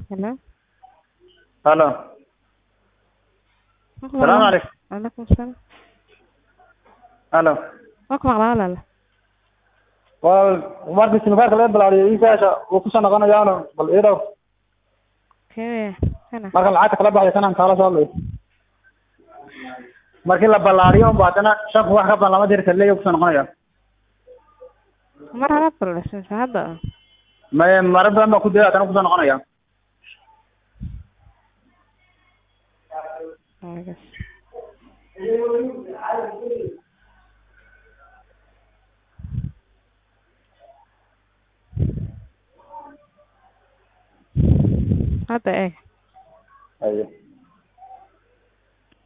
Hello. Halo. Salaamu calaykum. Waalaikum salaam. Halo. Waa ku maqlaa walaal. Waa markii sinukaarka laga bilaabay iisaasha wuu kusoo noqonayaano bal ii dhow Kee kana. marka lacagta kala baxday kanaan kaala soo hadlayo markii la ballaariyo unba haddana shan kun wax ka badan lama diri karo leeyo kusoo noqonaya Mar hore ballashay hadda. may marar badan baa ku daya haddana kusoo noqonaya Waagas. Hadda eeg.